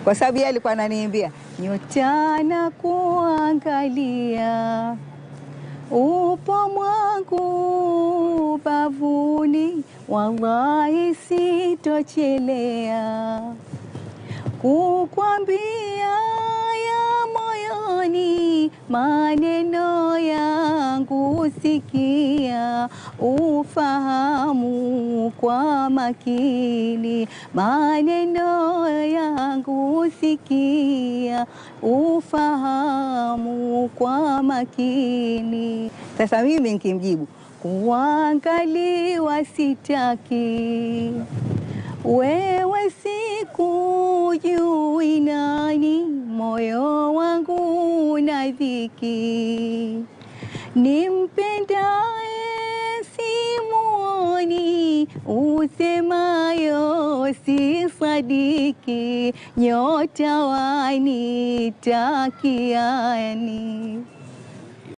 kwa sababu yeye alikuwa ananiimbia nyota na kuangalia upo mwangu bavuni, wallahi sitochelea kukwambia ya moyoni, maneno yangu sikia, ufahamu kwa makini, maneno yangu sikia, ufahamu kwa makini. Sasa mimi nikimjibu kuangaliwa sitaki wewe sikujui nani, moyo wangu na dhiki, nimpendaye simuoni, usemayo si sadiki, nyota wanitakiani